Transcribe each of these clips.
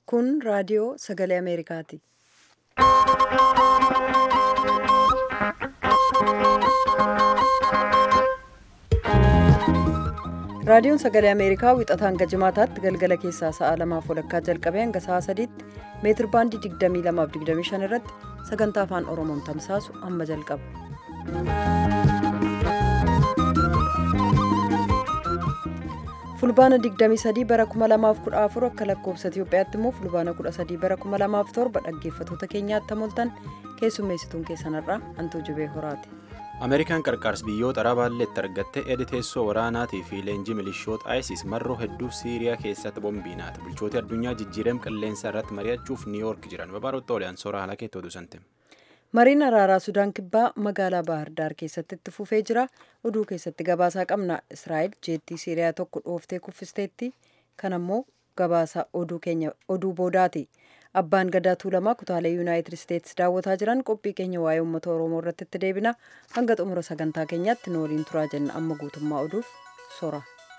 Kun raadiyoo sagalee Ameerikaati. Raadiyoon sagalee Ameerikaa wixataa hanga jimaataatti galgala keessaa sa'a lamaaf walakkaa jalqabee hanga sa'a sadiitti meetir baandii 22-25 irratti sagantaa afaan Oromoon tamsaasu amma jalqaba. Fulbaana 23 bara 2014 akka lakkoofsa Itiyoophiyaatti immoo fulbaana 13 bara 2007 dhaggeeffatoota keenyaatti hamoltan keessummeessituun keessanarraa hantuu jibee horaati. Ameerikaan qarqaarsa biyyoota arabaalleetti argattee edi teessoo waraanaatii fi leenjii milishoota ISIS marroo hedduu Siiriyaa keessatti boombiinaati. Bulchooti addunyaa jijjiirama qilleensaa irratti mari'achuuf Niiwoork jiran. Babaarotti oliyaan soora haala keetti oduu sante. Mariin araaraa Sudaan Kibbaa magaalaa Baahirdaar keessatti itti fufee jira. Oduu keessatti gabaasaa qabna. Israa'el jeettii Siiriyaa tokko dhooftee kuffisteetti. Kan ammoo gabaasa oduu boodaati. Abbaan gadaa tuulamaa kutaalee Yuunaayitid Isteetsi daawwataa jiran qophii keenya waa'ee uummata Oromoo irratti itti deebina. Hanga xumura sagantaa keenyaatti nu waliin turaa jenna. Amma guutummaa oduuf sora.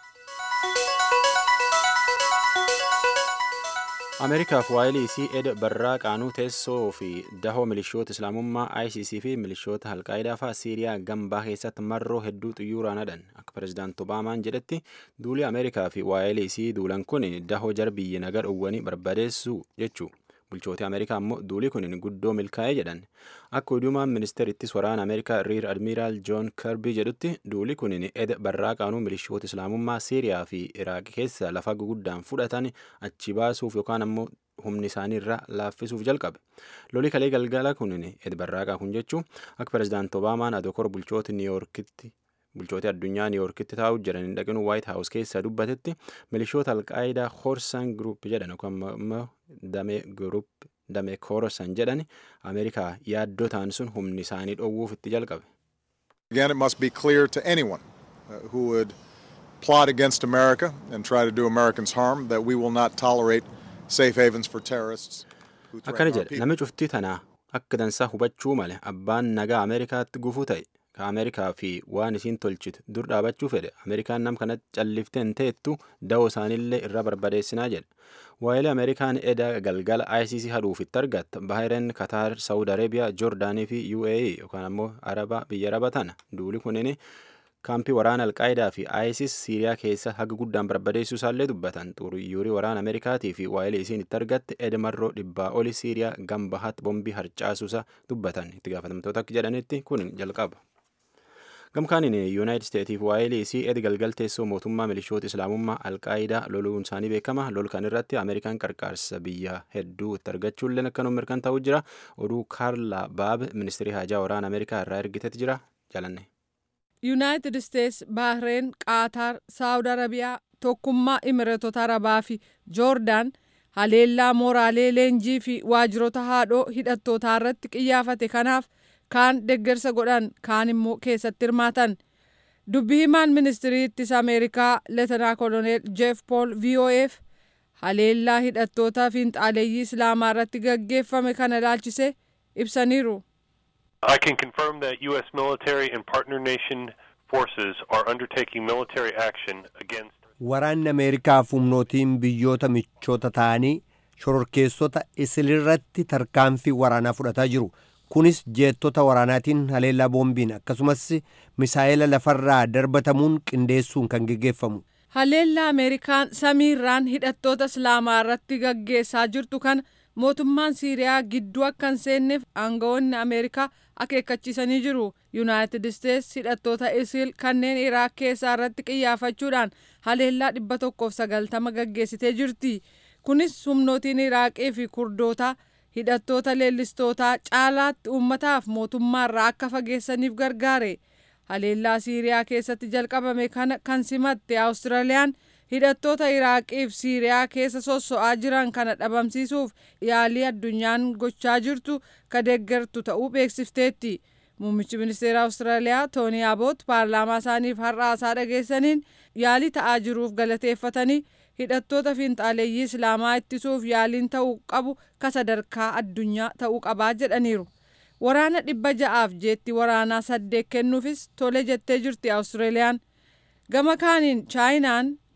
Ameerikaaf waa'ee isii eda barraa qaanuu teessoo fi dahoo milishoota islaamummaa ISIS fi milishoota alqaayidaa fa'aa Siiriyaa gambaa keessatti marroo hedduu xiyyooraan hadhan akka pirezidaanti Obaamaan jedhetti duuli Ameerikaa fi waa'ee isii duulan kun dahoo jar biyya nagaa dhowwanii barbadeessuu jechuu bulchooti Ameerikaa immoo duuli kun guddoo milkaa'ee jedhan akka oduumaan ministeerittis waraana Ameerikaa riir admiiraal Joon Kirbii jedhutti duuli kun eda barraa qaanuu milishoota islaamummaa Siiriyaa fi Iraaq keessa lafa guguddaan fudhatan achi baasuuf yookaan ammoo humni isaanii irraa laaffisuuf jalqabe loli kalee galgala kun eda barraaqaa kun jechuun akka pirezidaanti Obaamaan adokor bulchooti niiwoorkitti bulchooti addunyaa niiwoorkitti taa'u jiran dhaqinu waayit haawus keessa dubbatetti milishoota alqaayidaa hoorsan gruup jedhan yookaan immoo damee gruup damee koorosan jedhan ameerikaa yaaddoo ta'an sun humni isaanii dhoowwuuf itti jalqabe. Again, it must be clear to anyone uh, who would plot against America and try to do Americans harm that we will not tolerate safe havens for terrorists. who Akkana threaten our jedhe people. namni cuftii tanaa akka dansaa hubachuu male abbaan nagaa Ameerikaatti gufuu ta'e ka Ameerikaa fi waan isiin tolchitu dur dhaabachuu fedhe Ameerikaan nam kanatti calliftee hin teettu da'oo isaaniillee irra barbadeessinaa jedhe. Waayilee Ameerikaan eda galgala ICC hadhuuf itti argatta Baahireen, Kataar, Saawud Areebiyaa, Joordaanii fi UAE yookaan ammoo Araba biyya Araba tana duuli kunin kaampii waraana alqaayidaa fi ISIS Siiriyaa keessa haga guddaan barbadeessuu isaallee dubbatan xuruyyuurii waraana Ameerikaatii fi waayilee isiin itti argatte edmarroo dhibbaa oli Siiriyaa gambahaatti bombii harcaasuusa dubbatan itti gaafatamtoota akka jedhanitti kun jalqaba. Gamkaaniin Yuunaayitid Isteetiif waayilee isii edi galgal teessoo mootummaa milishoota islaamummaa alqaayidaa loluun isaanii beekama lol kan irratti Ameerikaan qarqaarsa biyya hedduu itti argachuulleen akkanuma mirkan ta'uu jira oduu Kaarla Baab ministeerii haajaa waraana Ameerikaa irraa ergitetti jira jalanne. yuunaayitid isteets baahireen qaataar saawud arabiyaa tokkummaa imireetota arabaa fi joordaan haleellaa mooraalee leenjii fi waajjiroota haadhoo hidhattootaa irratti qiyyaafate kanaaf kaan deggersa godhan kaan immoo keessatti hirmaatan dubbi himaan ministirii ittisa ameerikaa leetanaa koloneel jeef pool vo'eef haleellaa hidhattoota fiinxaaleeyyii islaamaa irratti gaggeeffame kana ilaalchise ibsaniiru. I can confirm that U.S. military and partner nation forces are undertaking military action against Waraanni Ameerikaaf humnootiin biyyoota michoota ta'anii shororkeessota isilirratti tarkaanfii waraanaa fudhataa jiru. Kunis jeettota waraanaatiin haleellaa boombiin akkasumas misaa'ela lafarraa darbatamuun qindeessuun kan geggeeffamu. Haleellaa Ameerikaan samiirraan hidhattoota Islaamaa irratti gaggeessaa jirtu kana mootummaan Siiriyaa gidduu akka hin seenneef aangawoonni Ameerikaa akeekkachiisanii jiru. Yuunaayitid Isteets hidhattoota Isil kanneen Iraak keessaa irratti qiyyaafachuudhaan haleellaa dhibba tokkoof sagaltama gaggeessitee jirti. Kunis humnootiin Iraaqii fi Kurdootaa hidhattoota leellistootaa caalaatti uummataaf mootummaarraa akka fageessaniif gargaare. Haleellaa Siiriyaa keessatti jalqabame kana kan simatte Awustiraaliyaan hidhattoota Iraaqiif Siiriyaa keessa sosso'aa jiran kana dhabamsiisuuf yaalii addunyaan gochaa jirtu ka deeggartu ta'uu beeksifteetti. Muummichi ministeera Awustiraaliyaa Toonii Aboot paarlaamaa isaaniif har'aasaa dhageessaniin yaalii ta'aa jiruuf galateeffatanii hidhattoota fiinxaaleeyyii Islaamaa ittisuuf yaaliin ta'uu qabu ka sadarkaa addunyaa ta'uu qabaa jedhaniiru. Waraana dhibba ja'aaf jeetti waraanaa saddeet kennuufis tole jettee jirti Awustiraaliyaan. Gama kaaniin Chaayinaan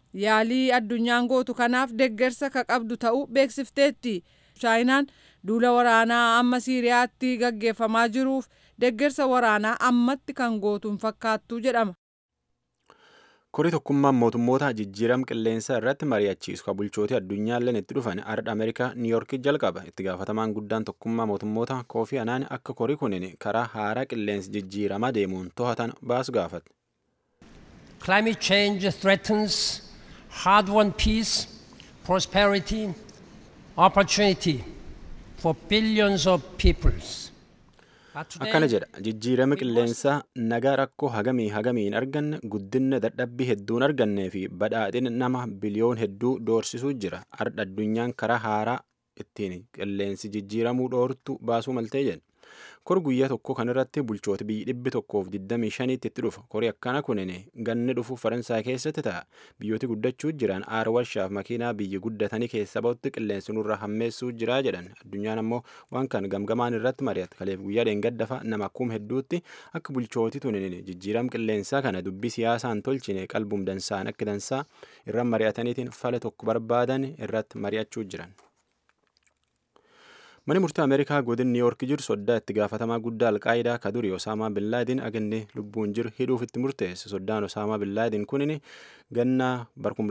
yaalii addunyaan gootu kanaaf deeggarsa ka qabdu ta'uu beeksifteetti chaayinaan duula waraanaa amma siiriyaatti gaggeeffamaa jiruuf deeggarsa waraanaa ammatti kan gootuun fakkaattu jedhama. korii tokkummaan mootummoota jijjiiram qilleensaa irratti mari'achiisu ka bulchootii addunyaalleen itti dhufan ardha ameerikaa niiyorkii jalqaba itti gaafatamaan guddaan tokkummaa mootummoota koofii anaan akka korii kunin karaa haaraa qilleensi jijjiiramaa deemuun to'atan baasu gaafate. Climate change threatens hard-won peace, prosperity, opportunity for billions of peoples. akkana jedha jijjiirama qilleensaa nagaa rakkoo hagamii hagamii hin arganne guddinna dadhabbii hedduu hin argannee fi badhaadhina nama biliyoon hedduu doorsisuu jira ardha addunyaan karaa haaraa ittiin qilleensi jijjiiramuu dhoortu baasuu maltee jedha kor guyyaa tokko kanarratti bulchoota biyyi dhibbi tokkoof 25 itti dhufa korii akkana kunin ganni dhufu faransaay keessatti ta'a biyyooti guddachuu jiran aara warshaaf makiinaa biyyi guddatanii keessa ba'utti qilleensi nurra hammeessuu jira jedhan addunyaan ammoo waan kan gamgamaan irratti mari'ata kaleef guyyaa dheengaddafa nama akkuma hedduutti akka bulchooti tunin jijjiiram qilleensaa kana dubbii siyaasaan tolchine qalbuum dansaan akka dansaa irra mari'ataniitiin fala tokko barbaadan irratti mari'achuu jiran. Mani murtii Ameerikaa godin Niiyork jiru soddaa itti gaafatamaa guddaa Alqaayidaa ka durii Osaamaa Billaadiin aganne lubbuun jiru hidhuuf itti murteesse. Soddaan Osaamaa Billaadiin kunin ganna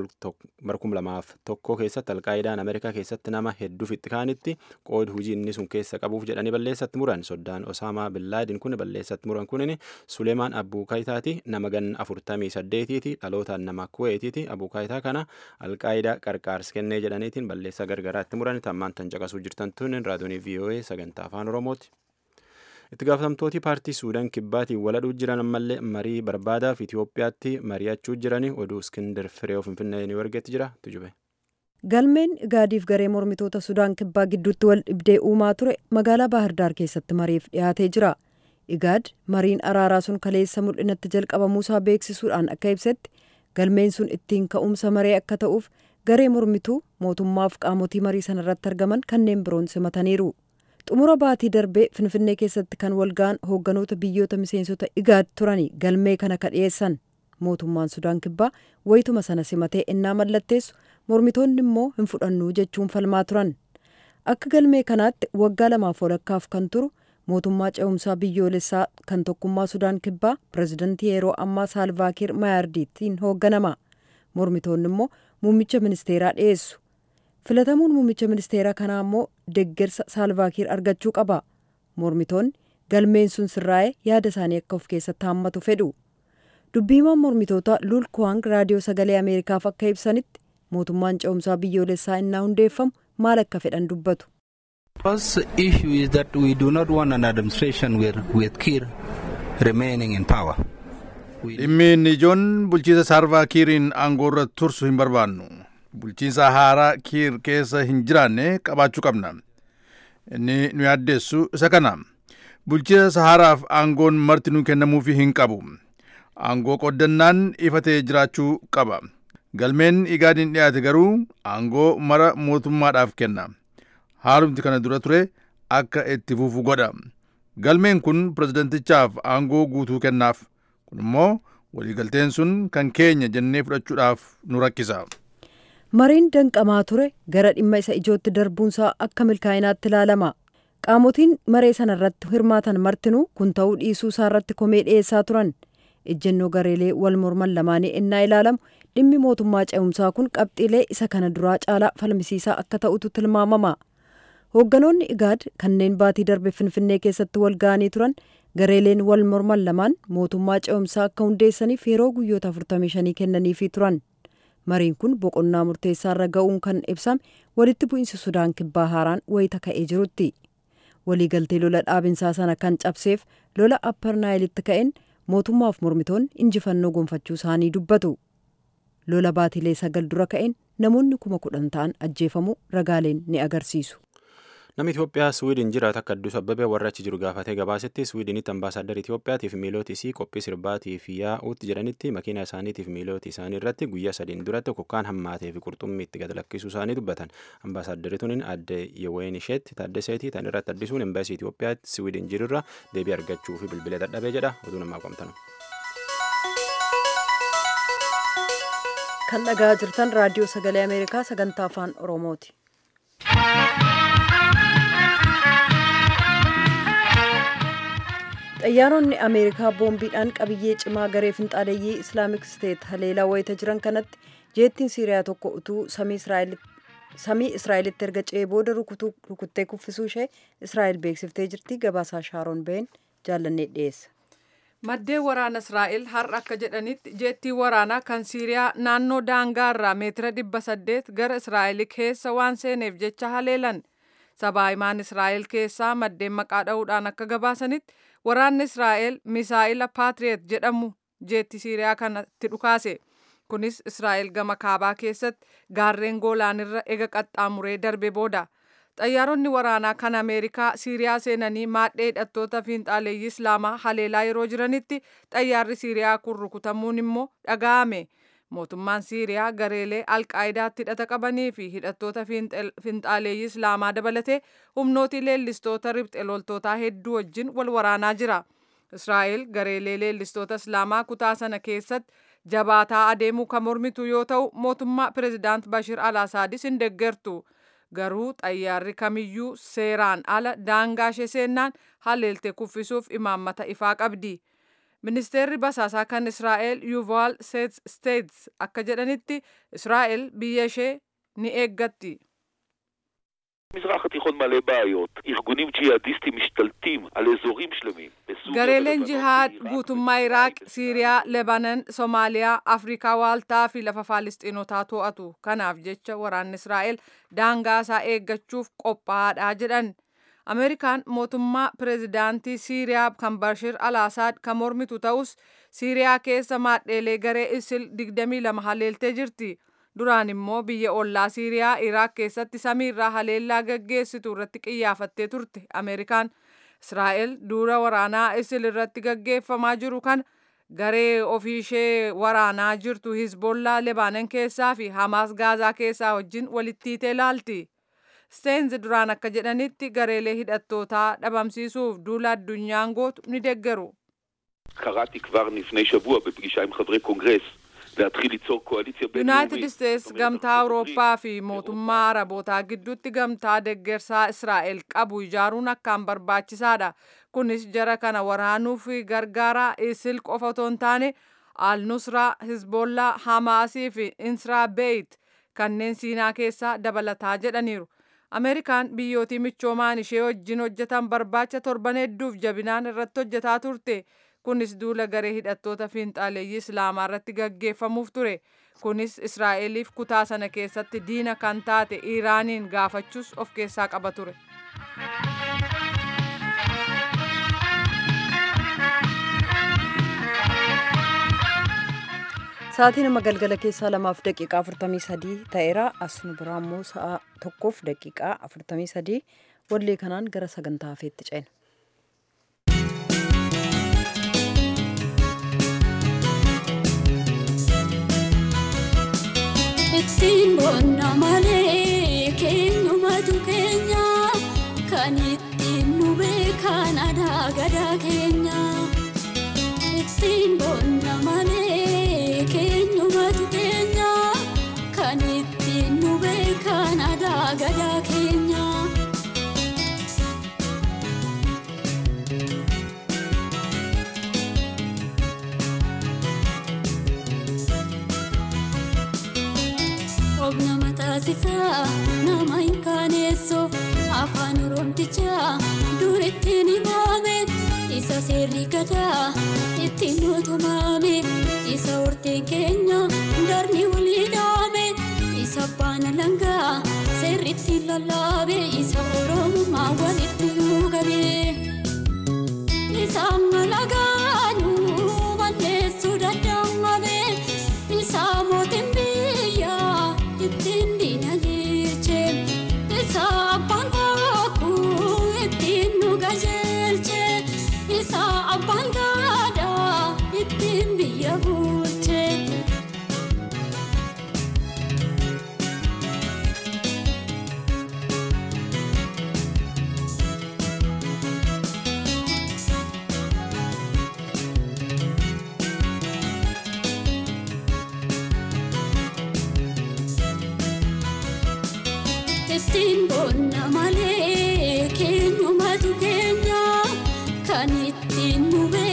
barkum lamaaf tokko keessatti Alqaayidaan Ameerikaa keessatti nama hedduuf itti kaanitti qooda hujii inni sun keessa qabuuf jedhanii balleessatti muran. Soddaan Osaamaa Billaadiin kun balleessatti muran kunin Suleemaan Abuukaayitaati nama ganna afurtamii saddeetiiti dhalootaan nama kuweetiiti Abuukaayitaa kana Alqaayidaa qarqaarsi kennee jedhaniitiin balleessaa gargaraatti muran tammaan tan caqasuu jirtan tunin raadiyoonii VOA sagantaa afaan Oromooti. Itti gaafatamtooti paartii Suudaan kibbaatiin waladhuu jiran ammallee marii barbaadaaf Itoophiyaatti mari'achuu jirani oduu Iskindar Fireew Finfinnee ni argetti jira tujube. Galmeen Igaadiif garee mormitoota Sudaan kibbaa gidduutti wal dhibdee uumaa ture magaalaa Baahirdaar keessatti mariif dhiyaatee jira. Igaad mariin araaraa sun kaleessa mul'inatti jalqabamuusaa beeksisuudhaan akka ibsetti galmeen sun ittiin ka'umsa maree akka ta'uuf garee mormituu mootummaaf qaamotii marii sanarratti argaman kanneen biroon simataniiru. xumura baatii darbee finfinnee keessatti kan walga'an hoogganoota biyyoota miseensota igaad turanii galmee kana ka dhiyeessan mootummaan sudaan kibbaa wayituma sana simatee innaa mallatteessu mormitoonni immoo hin fudhannu jechuun falmaa turan akka galmee kanaatti waggaa lamaaf walakkaaf kan turu mootummaa ce'umsaa biyyoolessaa kan tokkummaa sudaan kibbaa pirezidantii yeroo ammaa saalvaakiir maayaardiitiin hoogganama mormitoonni immoo muummicha ministeeraa dhiyeessu filatamuun muummicha ministeeraa kanaa immoo deggersa saalvaakiir argachuu qaba mormitoonni galmeen sun sirraa'ee yaada isaanii akka of keessatti haammatu fedhu dubbiimaan mormitoota luul kuwaang raadiyoo sagalee ameerikaaf akka ibsanitti mootummaan ce'umsaa biyyoolessaa innaa hundeeffamu maal akka fedhan dubbatu. first issue is that we do not want an administration with, with Kir remaining in power. dhimmi inni ijoon bulchiisa saalvaa kiiriin aangoorra tursu hin barbaannu bulchiinsa haaraa kiir keessa hin jiraanne qabaachuu qabna inni nu yaaddeessu isa kana bulchiisa haaraaf aangoon marti nu kennamuufi hin qabu aangoo qoddannaan ifatee jiraachuu qaba galmeen igaadiin dhiyaate garuu aangoo mara mootummaadhaaf kenna haalumti kana dura ture akka itti fufu godha galmeen kun pirezidantichaaf aangoo guutuu kennaaf kun immoo waliigalteen sun kan keenya jennee fudhachuudhaaf nu rakkisa. mariin danqamaa ture gara dhimma isa ijootti darbuunsaa akka milkaa'inaatti ilaalama qaamotiin maree sana irratti hirmaatan martinuu kun ta'uu dhiisuu isaa irratti komee dhiyeessaa turan ejjennoo gareelee wal morman lamaanii innaa ilaalamu dhimmi mootummaa ce'umsaa kun qabxiilee isa kana duraa caalaa falmisiisaa akka ta'utu tilmaamama hoogganoonni igaad kanneen baatii darbe finfinnee keessatti wal ga'anii turan gareeleen wal morman lamaan mootummaa ce'umsaa akka hundeessaniif yeroo guyyoota 45 kennaniifii turan mariin kun boqonnaa murteessaa irra ga'uun kan ibsame walitti bu'iinsi sudaan kibbaa haaraan wayita ka'ee jirutti waliigaltee lola dhaabinsaa sana kan cabseef lola apparnaayilitti ka'een mootummaaf mormitoonni injifannoo gonfachuu isaanii dubbatu lola baatilee sagal dura ka'een namoonni kuma kudhan ta'an ajjeefamuu ragaaleen ni agarsiisu. Namni Itoophiyaa Swiidin jiraatu akka Addis Abbabee warra achi jiru gaafatee gabaasetti Swiidinitti ambaasaaddar Itoophiyaatiif miilooti isii qophii sirbaatiif yaa'uutti jedhanitti makiina isaaniitiif miilooti isaanii irratti guyyaa sadiin duratti kokkaan hammaatee fi qurxummii itti gad lakkisuu isaanii dubbatan. Ambaasaaddari tuniin adde Yeween isheetti taaddaseetii tan irratti addisuun embaasii Itoophiyaatti Swiidin jirurra deebii argachuu fi bilbilee dadhabee jedha oduu namaa qomtanu. kan dhagaa jirtan raadiyoo sagalee ameerikaa sagantaa afaan oromooti. xayyaaronni ameerikaa boombiidhaan qabiyyee cimaa garee finxaaleeyyii islaamik steet haleelaa wayita jiran kanatti jeettiin siiriyaa tokko utuu samii israa'elitti erga ce'ee booda rukuttee kuffisuu ishee israa'el beeksiftee jirti gabaasaa shaaroon been jaallannee dhiyeessa. maddeen waraana israa'el har'a akka jedhanitti jeettii waraanaa kan siiriyaa naannoo daangaarraa meetira dhibba saddeet gara israa'el keessa waan seeneef jecha haleelan sabaahimaan israa'el keessaa maddeen maqaa dha'uudhaan akka gabaasanitti waraanni israa'el misaa'ila paatriyeet jedhamu jeetti siiriyaa kanatti dhukaase kunis israa'el gama kaabaa keessatti gaarreen goolaanirra ega qaxxaamuree darbe booda xayyaaronni waraanaa kan ameerikaa siiriyaa seenanii maadhee hidhattoota fiinxaaleeyyii islaamaa haleelaa yeroo jiranitti xayyaarri siiriyaa kun rukutamuun immoo dhaga'ame mootummaan siiriyaa gareelee alqaayidaatti hidhata qabanii fi hidhattoota fiinxaaleeyyii islaamaa dabalatee humnooti leellistoota ribxe loltootaa hedduu wajjin wal waraanaa jira israa'el gareelee leellistoota islaamaa kutaa sana keessatti jabaataa adeemuu kan mormitu yoo ta'u mootummaa pirezidaant bashir al asaadis hin deeggartu garuu xayyaarri kamiyyuu seeraan ala daangaa ishee seennaan haleelte kuffisuuf imaammata ifaa qabdi. ministeerri basaasaa kan israa'el yuval steets akka jedhanitti israa'el biyya ishee ni eeggatti. המזרח התיכון מלא בעיות, ארגונים ג'יהאדיסטים משתלטים על אזורים שלמים. gareeleen jihaad guutummaa iraaq siiriyaa lebanan soomaaliyaa afrikaa waaltaa fi lafa faalistiinotaa to'atu kanaaf jecha waraanni israa'el daangaa isaa eeggachuuf qophaa'aadha jedhan ameerikaan mootummaa pireezidaantii siiriyaa kan bashir al asaad kan mormitu ta'us siiriyaa keessa maadheelee garee isil 22 haleeltee jirti duraan immoo biyya ollaa siiriyaa iraaq keessatti samiirraa haleellaa gaggeessitu irratti qiyyaafattee turte ameerikaan israa'el duula waraanaa isil irratti gaggeeffamaa jiru kan garee ofiishee waraanaa jirtu hizbollaa lebaanan keessaa fi hamaas gaazaa keessaa wajjin walitti hiitee ilaalti. steenz duraan akka jedhanitti gareelee hidhattootaa dhabamsiisuuf duula addunyaan gootu ni deeggaru. קראתי כבר לפני שבוע בפגישה עם חברי קונגרס להתחיל ליצור קואליציה yuunaayitid בינלאומית. isteets gamtaa awurooppaa fi mootummaa arabootaa gidduutti gamtaa deeggarsaa israa'el qabu ijaaruun akkaan barbaachisaadha kunis jara kana waraanuuf gargaara isil qofa otoo hin taane al-nusraa hizbollaa hamaasii fi insraa beeyit kanneen siinaa keessaa dabalataa jedhaniiru ameerikaan biyyootii michoomaan ishee wajjin hojjetan barbaacha torban hedduuf jabinaan irratti hojjetaa turte kunis duula garee hidhattoota fiinxaaleeyyii islaamaa irratti gaggeeffamuuf ture kunis israa'eliif kutaa sana keessatti diina kan taate iiraaniin gaafachuus of keessaa qaba ture. Sa'aatii nama galgala keessaa lamaaf daqiiqaa afurtamii sadii ta'eera. As nu biraa immoo sa'a tokkoof daqiiqaa afurtamii sadii wallee kanaan gara sagantaa hafeetti ceena. ittiin boonna malee keenyumatu keenya kan ittiin nu beekan aadaa gadaa keenya ittiin boonna malee keenyumatu keenya kan ittiin nu beekan aadaa gadaa keenya. Obna mataasisaa nama hin kaaneessoo afaan oromtichaa dur ittiin himame isa seerri gadaa ittiin mootumame isa horteen keenya darni walii dhaame isa baana langaa seerri ittiin lallaabe isa oromummaa walitti nuugabe isa malagaanuu manneessuu danda'ame isa mootiin biyyaa ittiin diina jeche isa abbaan bokkuu ittiin nu gajeelche isa abbaan gaadaa ittiin biyya bulche.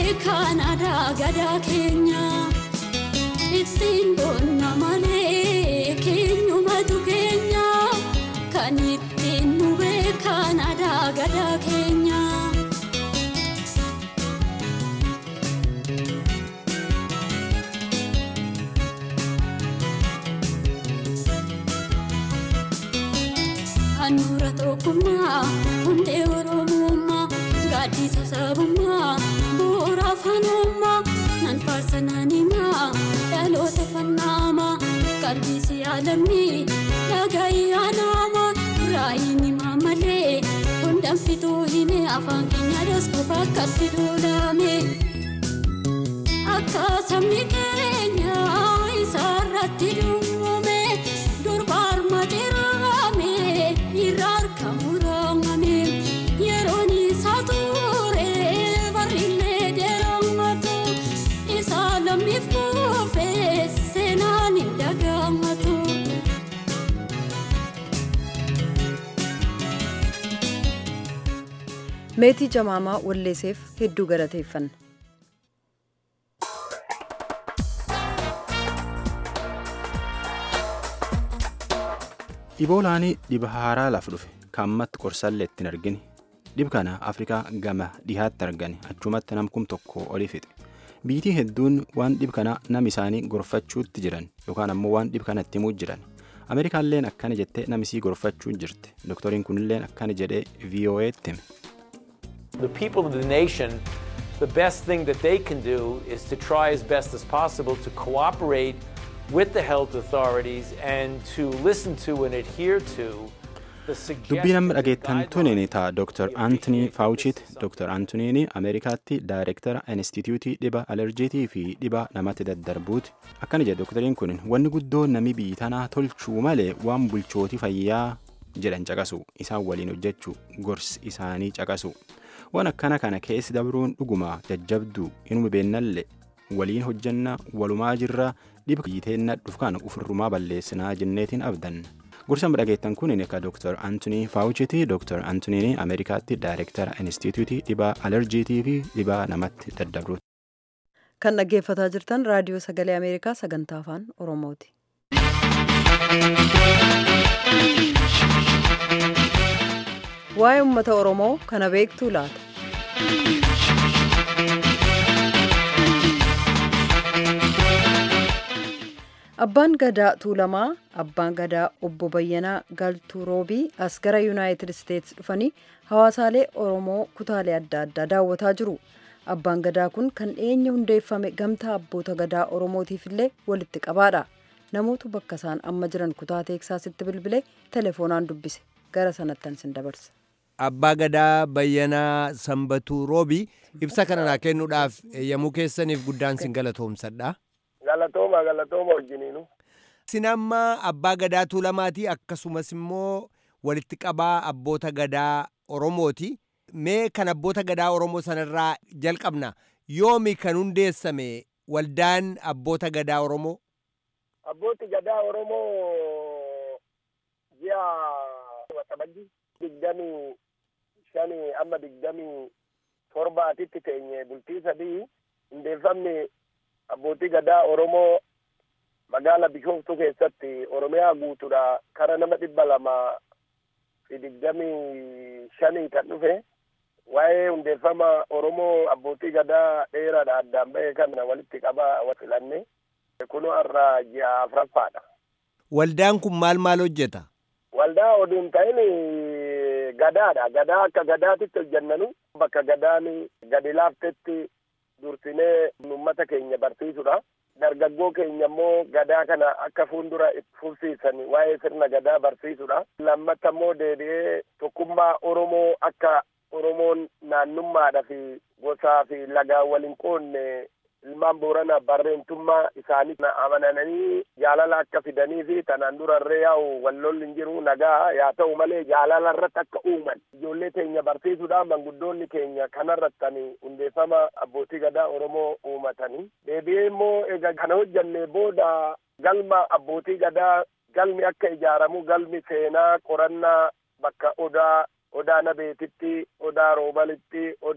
beekan aadaa gadaa keenya ittiin boonna malee keenyumatu keenya kan ittiin nu beekan aadaa gadaa keenya. Handhuura tokkummaa hundee oromummaa gaaddisa sabummaa bu'uura afaanummaa nan faarsa nan himaa dhaloota fannaamaa qalbiisi yaalamni dhaga'i yaanaama raayiin himaa malee hundaan fituu hime afaan keenya daskuuf akkatti duudhame akka sabni keenya isaarratti duwwame durba armate raame irra harka muraame yeroon isaa ture barriillee dheeramatu isaa lammiif kuufe seenaan hin dagaamatu. meetii jamaamaa walleeseef hedduu galateeffanna. Iboolaanii dhiba haaraa laaf dhufe kaammatti qorsallee ittiin argine dhib kana afrikaa gama dhihaatti argane achumatti namkum tokko olii fixe biitii hedduun waan dhib kana nam isaanii gorfachuutti jiran yookaan ammoo waan dhib kana itti himuu jiran ameerikaalleen akkana jettee namisii gorfachuu jirti doktoriin kunilleen akkana jedhee vo'eetti hime. The people of the nation, the best thing that they can do is to try as best as possible to cooperate with the health authorities and to listen to and adhere to dubbii nama dhageettan tuniin ta'a dr antonii faawuchiiti dr antoniin ameerikaatti daayirektara instituutii dhiba alerjiitii fi dhiba namatti daddarbuuti akkana jedhe doktoriin kun wanni guddoo nami biyyi tanaa tolchuu malee waan bulchootii fayyaa jedhan caqasu isaan waliin hojjechuu gorsi isaanii caqasu waan akkana kana keessi dabruun dhuguma jajjabduu inuma beennallee waliin hojjanna walumaa jirra dhiba biyyiteenna dhufkaan ufirrumaa balleessinaa jenneetiin abdan. gorsa dhageettan kun akka dr antonii faawuchiti dr antoniin ameerikaatti daayirektara instituutii dhibaa alerjiitii fi dhibaa namatti daddabruuti. kan dhaggeeffataa jirtan raadiyoo sagalee ameerikaa sagantaa afaan oromooti. waa'ee uummata oromoo kana beektuu laata. abbaan gadaa tuulamaa abbaan gadaa obbo bayyanaa galtuu roobii as gara yuunaayitid isteetsi dhufanii hawaasaalee oromoo kutaalee adda addaa daawwataa jiru abbaan gadaa kun kan dhiyeenya hundeeffame gamtaa abboota gadaa oromootiif illee walitti qabaadha namoota bakka isaan amma jiran kutaa teeksaasitti bilbilee telefoonaan dubbise gara sanattan sin dabarsa. abbaa gadaa bayyanaa sanbatuu roobii ibsa kana naa kennuudhaaf eeyyamuu keessaniif guddaan sin galatoomsadha. galatooma galatooma wajjiniinu. Sin amma abbaa gadaa tuulamaatii akkasumas immoo walitti qabaa abboota gadaa Oromooti. Mee kan abboota gadaa Oromoo sanarraa jalqabna. Yoomi kan hundeessame waldaan abboota gadaa Oromoo? Abbooti gadaa Oromoo ji'a waxabajji digdamii shanii amma digdamii torbaatitti teenye bultii sadii hundeeffamni abbootii gadaa oromoo magaala bishooftuu keessatti oromiyaa guutuudha kara nama dhibba lama fi digdamii shanii kan dhufe waa'ee hundeeffama oromoo abbootii gadaa dheeraadha addaan ba'e kana walitti qabaa filanne kunu har'a ji'a afuraffaadha. Waldaan kun maal maal hojjeta? Waldaa oduun ta'in gadaadha. Gadaa akka gadaatitti hojjannanu bakka gadaan gadi laaftetti dursinee uummata keenya barsiisudha. Dargaggoo keenya immoo gadaa kana akka fuuldura fufsiisan waa'ee sirna gadaa barsiisudha. Lammata immoo deebi'ee tokkummaa Oromoo akka Oromoon naannummaadha fi gosaa fi lagaan waliin qoonne ilmaan boorana barreentummaa isaanii amananii jaalala akka fidanii fi tanaan durarree yaa'u wallolli hin jiru nagaa yaa ta'u malee jaalala irratti akka uuman ijoollee keenya barsiisuudhaan manguddoonni keenya kanarrattani hundeeffama abbootii gadaa oromoo uumatanii deebi'ee immoo egaa kana hojjanne booda galma abbootii gadaa galmi akka ijaaramu galmi seenaa qorannaa bakka odaa odaa nabeetitti odaa roobalitti odaa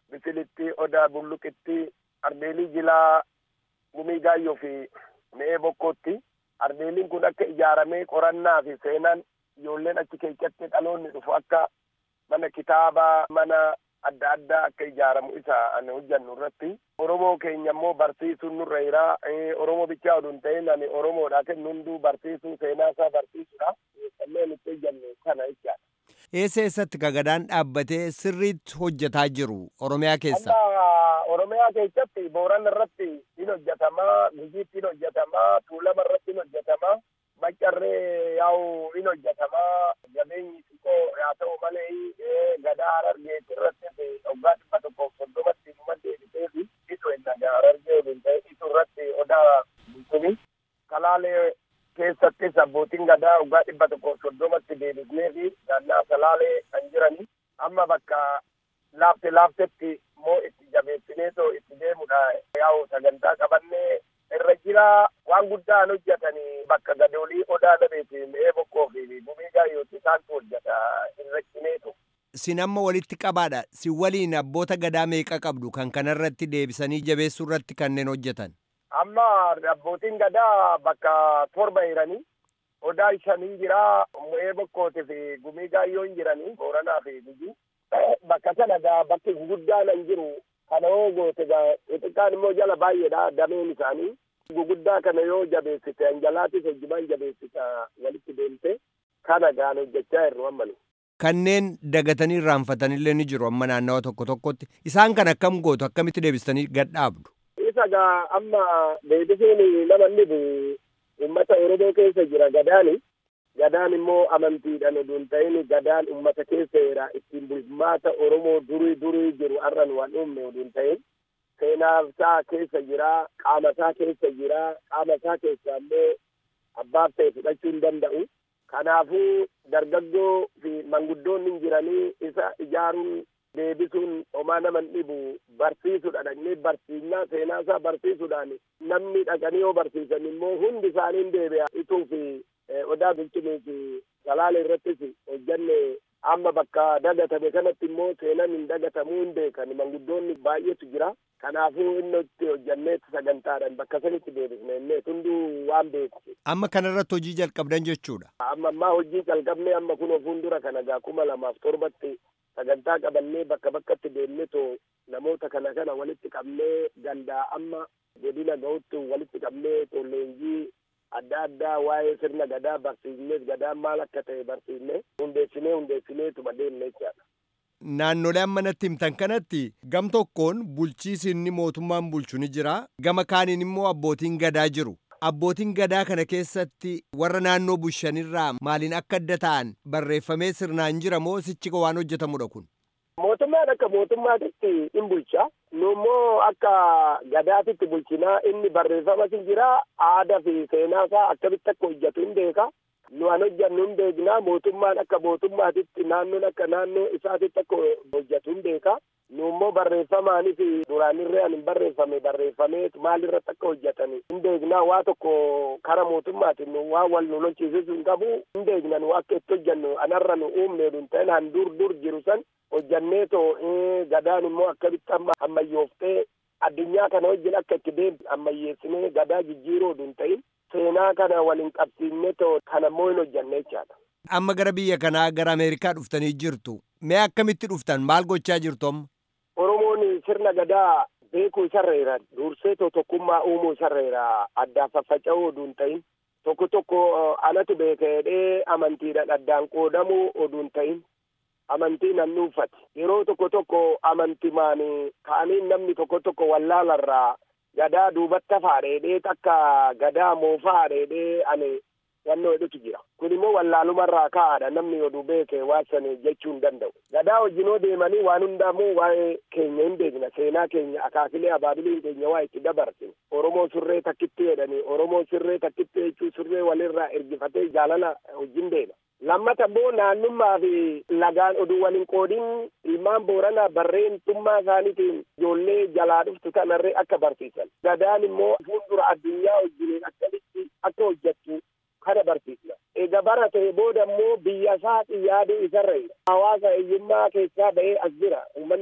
bisilitti odaa bulluqitti ardeelii jilaa gumii gaayyoo fi mi'ee bokkootti ardeeliin kun akka ijaaramee qorannaa fi seenaan ijoolleen achi keessatti dhaloonni dhufu akka mana kitaabaa mana adda addaa akka ijaaramu isa ani hojjannu irratti oromoo keenya immoo barsiisuun nurra jira oromoo bichaa oduu hin ta'in ani oromoodha kennu hunduu barsiisuu seenaa isaa barsiisudha kanneen itti hojjannu kana jechaadha. Eessa eessatti gadaan dhaabbatee sirriitti hojjetaa jiru Oromiyaa keessa? Amma Oromiyaa keessatti Booran irratti in hojjetamaa, Gujiitti in hojjetamaa, Tuulama irratti in hojjetamaa, Maccarree yaa'u in hojjetamaa, jabeenyi xiqqoo haa ta'u malee gadaa Harargeeti irratti waggaa dhibba tokkoof soddomatti numa deebitee fi isu inni Harargee waliin ta'e isu irratti odaa bulchini. Kalaalee keessattis abbootiin gadaa waggaa dhibba tokkoof soddomatti deebisnee fi naannaa salaalee kan jirani amma bakka laafte laaftetti immoo itti jabeessineetoo itti deemudha yaa'u sagantaa qabannee irra jira waan guddaan hojjetanii bakka gadoolii odaa dhabeeti mi'ee bokkoo fi gumii gaayyooti isaantu hojjeta irra cineetu. Sin amma walitti qabaadha. Si waliin abboota gadaa meeqa qabdu kan kanarratti deebisanii jabeessuu irratti kanneen hojjetan? Amma abbootiin gadaa bakka torba jiranii odaa shanii jira mi'ee bokkootii fi gumii gaayyoon jiranii booranaa fi gujii. Bakka sana gaa bakki guguddaan hin jiru kana yoo goote gaa xixiqqaan immoo jala baay'eedha dameen isaanii. Guguddaa kana yoo jabeessite anjalaatis hojjumaan jabeessita walitti deemte kana gaan hojjechaa jirru amma Kanneen dagatanii irraanfatanillee ni jiru amma naannawa tokko tokkotti. Isaan kan akkam gootu akkamitti deebistanii gadhaabdu? Isa gaa amma deebisuun nama inni uummata Oromoo keessa jira gadaani. Gadaan immoo amantiidhaan oduu hin ta'in gadaan uummata keessa jira ittiin bulmaata Oromoo durii durii jiru har'an waan uumne oduu hin ta'in. Seenaaf isaa keessa jira, qaama isaa keessa jira, qaama isaa keessa immoo abbaaf ta'e fudhachuu hin danda'u. Kanaafuu dargaggoo fi manguddoonni jiranii isa ijaaruun deebisuun homaa nama hin dhibu barsiisuudha dhaqnee barsiisnaa seenaa isaa barsiisuudhaan namni dhaqanii yoo barsiisan immoo hundi isaanii hin deebi'a ituu fi odaa bulchinii fi salaala irrattis hojjanne amma bakka dagatame kanatti immoo seenan hin dagatamuu hin beekan manguddoonni baay'eetu jira kanaafuu inni itti hojjanneetti sagantaadhaan bakka sanitti deebisne innee hunduu waan beeku. Amma kanarratti hojii jalqabdan jechuudha. Amma ammaa hojii jalqabnee amma kun fuuldura kana gaa kuma lamaaf torbatti sagantaa qabannee bakka bakkatti deemnee too namoota kana kana walitti qabnee gandaa amma godina ga'utti walitti qabnee too leenjii adda addaa waa'ee sirna gadaa barsiifnee gadaan maal akka ta'e barsiifnee hundeessinee hundeessinee tuma deemne jechaadha. Naannolee amma natti himtan kanatti gam tokkoon bulchiisi inni mootummaan bulchu ni jira gama kaaniin immoo abbootiin gadaa jiru. Abbootiin gadaa kana keessatti warra naannoo bushanirraa maaliin akka adda ta'an barreeffamee sirnaan jira moo sichi waan hojjetamudha kun? Mootummaan akka mootummaatitti in bulcha. Nu immoo akka gadaatitti bulchinaa inni barreeffamas hin jira. Aadaa fi seenaa isaa akkamitti akka hojjetu hin beeka. Nu an hojjannu hin beekna. Mootummaan akka mootummaatitti naannoon akka naannoo isaatitti akka hojjetu hin beeka. Nu immoo barreeffamaanis duraanirree an hin barreeffame barreeffamee maalirratti akka hojjetan hin beekna. Waa tokko kara mootummaatiin nu waan wal nu lolchiisisu hin qabu hin beekna nu akka itti hojjannu anarra nu uumne hin ta'in han dur dur jiru san hojjannee too gadaan immoo akkamitti amma ammayyooftee addunyaa kana wajjin akka itti deemtu ammayyeessinee gadaa jijjiiruu hin ta'in seenaa kana waliin qabsiifne too kana immoo hin hojjanne jechaadha. Amma gara biyya kanaa gara Ameerikaa dhuftanii jirtu. Mee akkamitti dhuftan maal gochaa jirtu amma? Oromoon sirna gadaa beekuu isarreera dursee too tokkummaa uumuu isarreera addaan faffaca'uu oduu hin ta'in tokko tokko anatu beeka jedhee amantiidhaan addaan qoodamuu oduu hin ta'in amantii nan dhuunfate yeroo tokko tokko amantimaan ka'anii namni tokko tokko wallaalarraa gadaa duubatti hafaa dheedhee takka gadaa moofaa dheedhee ani yannoo hedduutu jira kun immoo wallaalumarraa ka'aadha namni oduu beeke waa sana jechuu hin danda'u gadaa wajjinoo deemanii waan hundaamuu waa'ee keenya hin beekna seenaa keenya akaakilee abaabiliin keenya waa itti dabarsine oromoo surree takkitti jedhanii oromoo sirree takkitti jechuu surree walirraa ergifatee jaalala wajjin deema lammata immoo naannummaa fi lagaan oduu waliin qoodin ilmaan booranaa barreentummaa isaaniitiin ijoollee jalaa dhuftu kanarree akka barsiisan gadaan immoo fuuldura addunyaa wajjiniin akkamitti akka hojjettu kana barsiisna. Egaa barate booda immoo biyya isaati yaaduu isarra hawaasa hiyyummaa keessaa ba'ee as jira uummanni kun.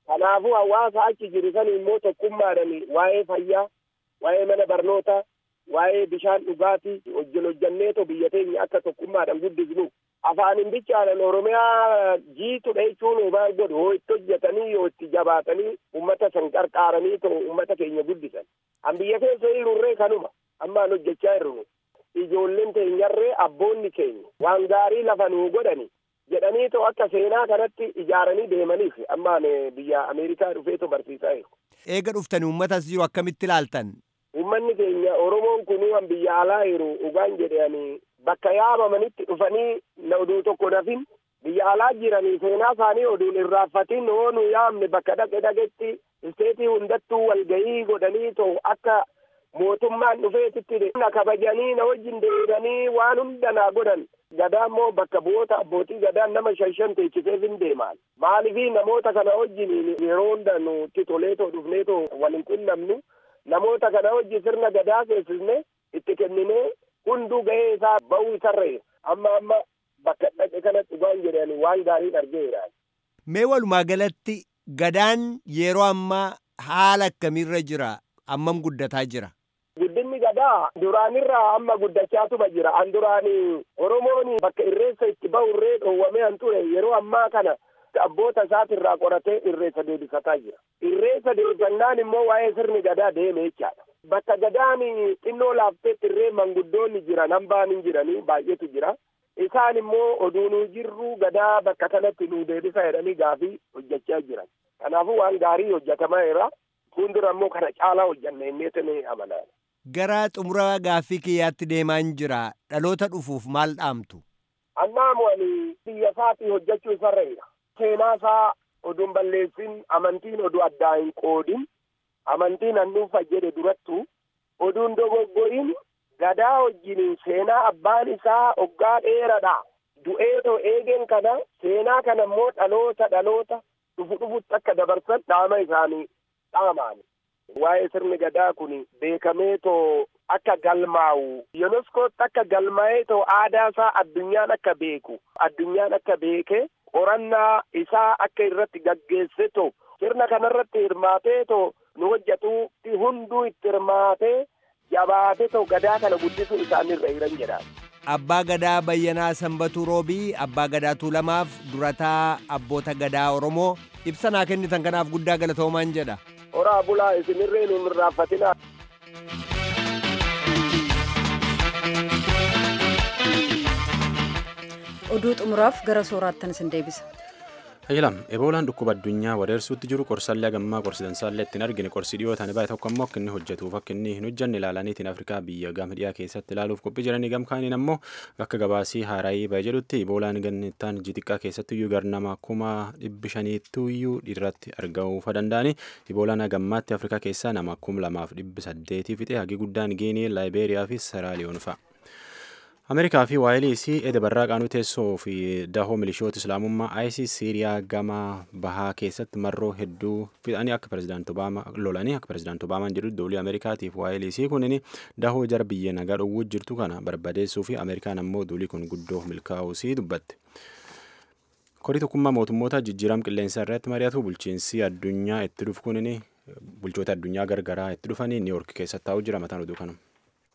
kanaafuu hawaasa achi jiru san immoo tokkummaadhaan waa'ee fayyaa waa'ee mana barnootaa waa'ee bishaan dhugaatii hojjen hojjanneeto biyya teenya akka tokkummaadhaan guddisnu afaanin bichaadhaan oromiyaa jiitudha jechuun maal godhu hoo itti hojjetanii yoo itti jabaatanii ummata san qarqaaranii to ummata keenya guddisan an biyya keessa jirurree kanuma ammaan hojjechaa jirru ijoolleen teenyarree abboonni keenya waan gaarii lafa nuu godhani jedhanii to akka seenaa kanatti ijaaranii deemaniif ammaan biyya ameerikaa dhufeeto barsiisaa jiru. Eega dhuftanii uummatas jiru akkamitti ilaaltan? Uummanni keenya Oromoon kun waan biyya alaa jiru dhugaan jedhanii bakka yaamamanitti dhufanii na oduu tokko nafin biyya alaa jiranii seenaa isaanii oduun irraanfatin hoo nu yaamne bakka dhaqe dhaqetti isteetii hundattuu walgahii godhanii to akka mootummaan dhufeetitti na kabajanii na wajjin deebanii waan hunda naa godhan gadaa immoo bakka bu'oota abbootii gadaan nama shan shan teechiseef hin deemaan maaliifii namoota kana wajjin yeroo hunda nutti toleetoo dhufneetoo waliin qunnamnu namoota kana wajjin sirna gadaa seessisne itti kenninee hunduu ga'ee isaa ba'uu isarra amma amma bakka dhaqe kanatti waan jedhani waan gaariin argeera. Mee walumaa galatti gadaan yeroo ammaa haala akkamiirra jira ammam guddataa jira? Guddinni gadaa duraanirraa amma guddachaatuma jira. An duraanii Oromoon bakka irreessa itti bahu irree dhoowwamee an ture yeroo ammaa kana abboota isaatirraa qoratee irreessa deebisataa jira. Irreessa deebisannaan immoo waa'ee sirni gadaa deeme jechaadha. Bakka gadaan xinnoo laafteetti irree manguddoonni jiran hambaan hin jiranii baay'eetu jira. Isaan immoo oduu nuu jirru gadaa bakka kanatti nuu deebisa jedhanii gaafii hojjechaa jiran. Kanaafuu waan gaarii hojjetamaa jira. Fuuldura immoo kana caalaa hojjanna inneetanii amanaa. Gara xumura gaaffii kiyyaatti deemaa hin jira. Dhaloota dhufuuf maal dhaamtu? Annaamu ani biyya isaatii hojjechuu isarra jira. Seenaa isaa oduun balleessin amantiin oduu addaa hin qoodin amantiin hannuufa jedhe durattu oduun dogoggorin gadaa wajjin seenaa abbaan isaa hoggaa dheeradha. Du'eetoo eegeen kana seenaa kana immoo dhaloota dhaloota dhufu dhufutti akka dabarsan dhaama isaanii dhaamaan. Waa'ee sirni gadaa kun beekamee too akka galmaa'u yuneskootti akka galmaa'ee too aadaa isaa addunyaan akka beeku addunyaan akka beeke qorannaa isaa akka irratti gaggeesse too sirna kanarratti hirmaatee too nu hojjetuutti hunduu itti hirmaatee jabaatee too gadaa kana guddisuu isaanirra jiran jedha. Abbaa Gadaa Bayyanaa Sanbatuu Roobii, Abbaa Gadaa Tuulamaaf, Durataa Abboota Gadaa Oromoo ibsa naa kennitan kanaaf guddaa galatoomaan jedha. Horaa bulaa isinirree nu irraanfatinaa. Oduu xumuraaf gara sooraattan isin deebisa. Hayyilam, eboolaan dhukkuba addunyaa wareersuutti jiru qorsallee gammaa qorsidansaallee ittiin argine qorsi dhiyoo ta'an baay'ee tokko immoo akka inni hojjetuuf akka inni hin hojjenne ilaalaniitiin Afrikaa biyya gama dhiyaa keessatti ilaaluuf qophii jiranii gamkaaniin ammoo akka gabaasii haaraayii baay'ee jedhutti eboolaan gannittaan jixiqqaa keessatti iyyuu garnama kuma dhibbi shaniitti iyyuu irratti argamuuf danda'ani eboolaan gammaatti Afrikaa keessaa nama kum lamaaf dhibbi saddeetii fixe hagi guddaan Giinii, Laayibeeriyaa fi Seraaliyoon fa'a. ameerikaa fi waayiliisii eda barraa qaanuu teessoo fi dahoo milishoota islaamummaa isis siiriyaa gama bahaa keessatti marroo hedduu fixanii akka pirezidaanti obaamaa lolanii akka pirezidaanti obaamaan jedhu doolii ameerikaatiif waayiliisii kunin dahoo jara biyya nagaa dhowwuu jirtu kana barbadeessuu fi ameerikaan ammoo doolii kun guddoo milkaa'uusii dubbatte. korii tokkummaa mootummoota jijjiiram qilleensa irratti mari'atu bulchiinsi addunyaa itti dhufu kunin bulchoota addunyaa gargaraa itti dhufanii niiwork keessatti taa'u jira mataan oduu kanuma.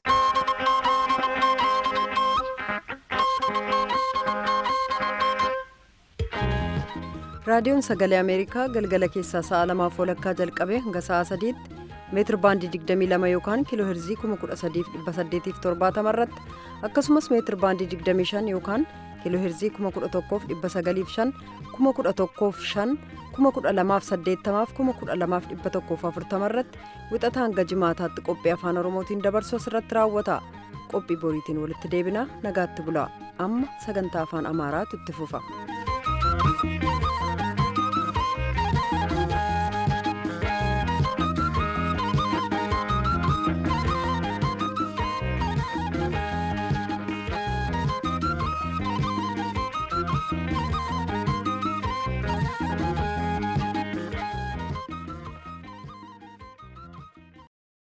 raadiyoon sagalee ameerikaa galgala keessaa sa'a lamaaf walakkaa jalqabee hanga sa'a sadiitti meetir baandii 22 yookaan kiiloo herzii 13870 irratti akkasumas meetir baandii 25 yookaan kiiloo herzii 11,905 11,500 1280 irratti wixata hanga jimaataatti qophii afaan oromootiin dabarsu asirratti raawwata qophii boriitiin walitti deebina nagaatti bulaa amma sagantaa afaan amaaraatu itti fufa.